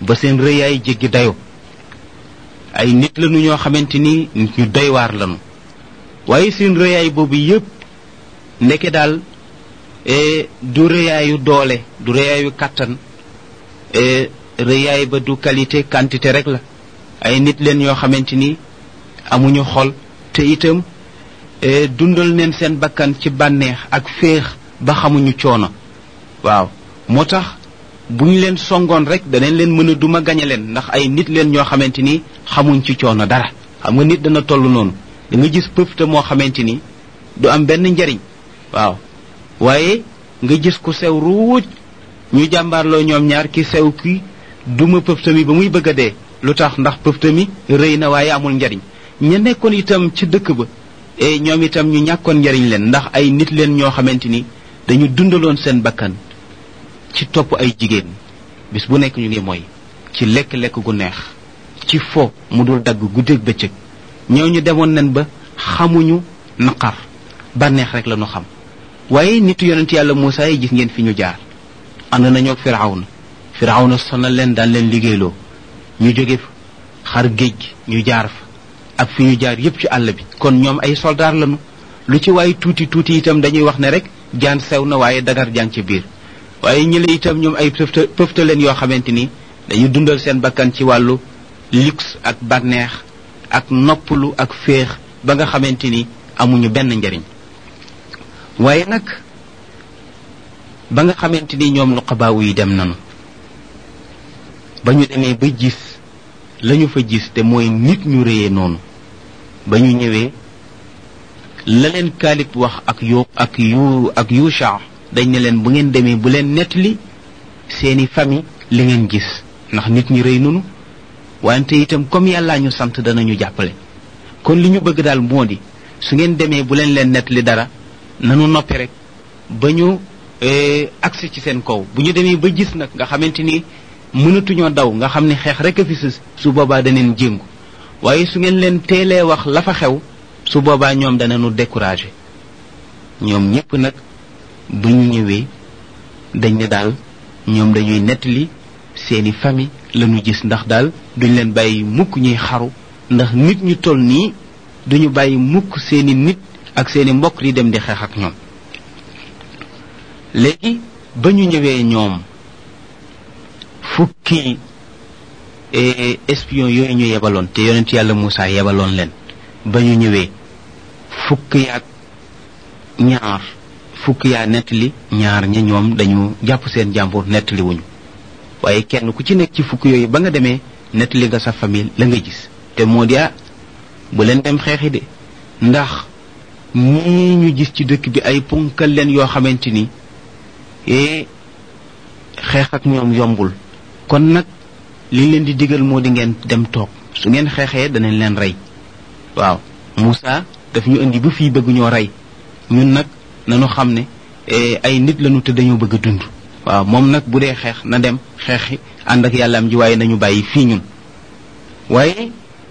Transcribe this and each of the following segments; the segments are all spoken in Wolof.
ba seen rëyaay jéggi dayo ay nit lañu ñoo xamante ni nit ñu doy waar lañu waaye seen rëyaay boobu yépp ndeke daal du rëyaayu doole du rëyaayu kàttan rëyaay ba du qualité quantité rek la ay nit leen yoo xamante ni amuñu xol te itam dundal neen seen bakkan ci bànneex ak féex ba xamuñu coono waaw moo tax bu ñu leen songoon rek danañ leen mën a duma gañe leen ndax ay nit leen ñoo xamante ni xamuñ ci coono dara xam nga nit dana toll noonu da nga gis pëfte moo xamante ni du am benn njariñ waaw waaye nga gis ku sew ruuj ñu jàmbaarloo ñoom ñaar ki sew ki duma pëfte mi ba muy bëgg a dee lu tax ndax pëfte mi rëy na waaye amul njariñ ña nekkoon itam ci dëkk ba e ñoom itam ñu ñàkkoon njariñ leen ndax ay nit leen ñoo xamante ni dañu dundaloon seen bakkan ci topp ay jigéen bis bu nekk ñu ngi mooy ci lekk-lekk gu neex ci fo mu dul dagg guddeeg bëccëg ñooñu demoon nañ ba xamuñu naqar bànneex rek la ñu xam waaye nitu yonent yàlla Muusaa yi gis ngeen fi ñu jaar ànd nañoo ak firawna firawna sonal leen daan leen liggéeyloo ñu jóge fa xar géej ñu jaar fa ak fi ñu jaar yépp ci àll bi kon ñoom ay soldaar lañu lu ci waaye tuuti tuuti itam dañuy wax ne rek jaan sew na waaye dagar jaan ci biir waaye ñële itam ñoom ay pëfta pëfta leen yoo xamante ni dañu dundal seen bakkan ci wàllu luxe ak bànneex ak noppalu ak féex ba nga xamante ni amuñu benn njariñ waaye nag ba nga xamante ni ñoom nuqabaawu yi dem nanu ba ñu demee ba gis lañu fa gis te mooy nit ñu réyee noonu ba ñu ñëwee la leen kaalib wax ak yu ak yu ak yusha dañ ne leen bu ngeen demee bu leen nettali seeni famille li ngeen gis ndax nit ñi rëy nunu wante itam comme yàllaa ñu sant danañu jàppale kon li ñu bëgg daal moo di su ngeen demee bu leen leen nettali dara nanu noppi rek ba ñu agsi ci seen kaw bu ñu demee ba gis nag nga xamante ni mënatuñoo daw nga xam ne xeex rek a fi sës su boobaa daneen jéngu waaye su ngeen leen teelee wax la fa xew su boobaa ñoom danañu découragé ñoom ñépp nag bu ñu ñëwee dañ ne daal ñoom dañuy nettali seeni famille lañu gis ndax daal duñ leen bàyyi mukk ñuy xaru ndax nit ñu toll nii duñu bàyyi mukk seeni nit ak seeni mbokk di dem di xeex ak ñoom léegi ba ñu ñëwee ñoom fukki espion yooyu ñu yebaloon te yonent yàlla Moussa yebaloon leen ba ñu ñëwee fukk yaag ñaar fukk yaa nettali ñaar ña ñoom dañu jàpp seen jàmbur nettali wuñu waaye kenn ku ci nekk ci fukk yooyu ba nga demee nettali nga sa famille la nga gis te moo di ah bu leen dem xeexi de ndax ñii ñu gis ci dëkk bi ay punkal leen yoo xamante ni e xeex ak ñoom yombul kon nag li leen di digal moo di ngeen dem toog su ngeen xeexee danañ leen rey waaw Moussa daf ñu indi ba fii bëgg ñoo rey ñun nag nanu xam ne ay nit lañu te dañoo bëgg a dund waaw moom nag bu dee xeex na dem xeexi ànd ak yàllaam ji waaye nañu bàyyi fii ñun waaye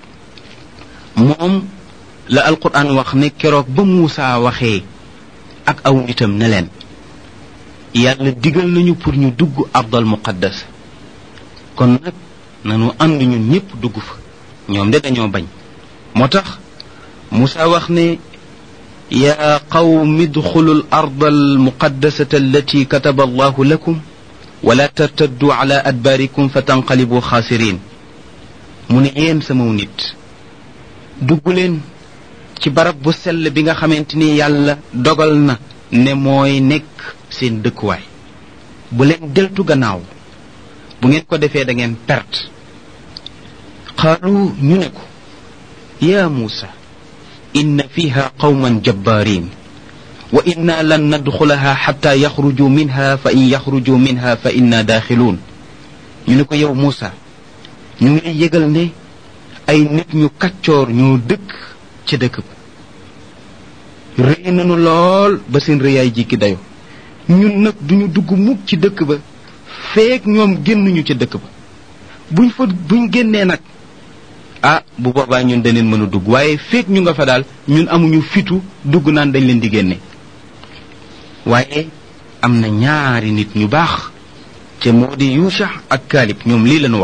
moom la alquran wax ne keroog ba Moussa waxee ak aw nitam ne leen yàlla digal nañu pour ñu dugg ardal muqaddas kon nag nanu ànd ñun ñépp dugg fa ñoom de dañoo bañ moo tax Moussa wax ne يا قوم ادخلوا الأرض المقدسة التي كتب الله لكم ولا ترتدوا على أدباركم فتنقلبوا خاسرين من يين سمو نيت دوغلين ci barab bu sell bi nga xamanteni yàlla dogal na ne mooy nekk seen dëkkuwaay bu leen deltu gannaaw bu ngeen ko defee da ngeen perte qaalu ñu ne ko ya muusa إن فيها قوما جبارين وإنا لن ندخلها حتى يخرجوا منها فإن يخرجوا منها فإنا داخلون ñu يوم موسى ñu ngi yëgal ne ay nit ñu kaccoor ñu dëkk ci dëkk ba rëy nañu lool ba seen rëyaay jikki dayo ñun nag duñu dugg mukk ci dëkk ba feek ñoom génnuñu ci dëkk ba buñ fa buñ génnee nag ah bu boobaa ñun daneen mën a dugg waaye feek ñu nga fa daal ñun amuñu fitu dugg naan dañ leen di génne waaye am na ñaari nit ñu baax te moo di yusha ak kaalib ñoom lii lañu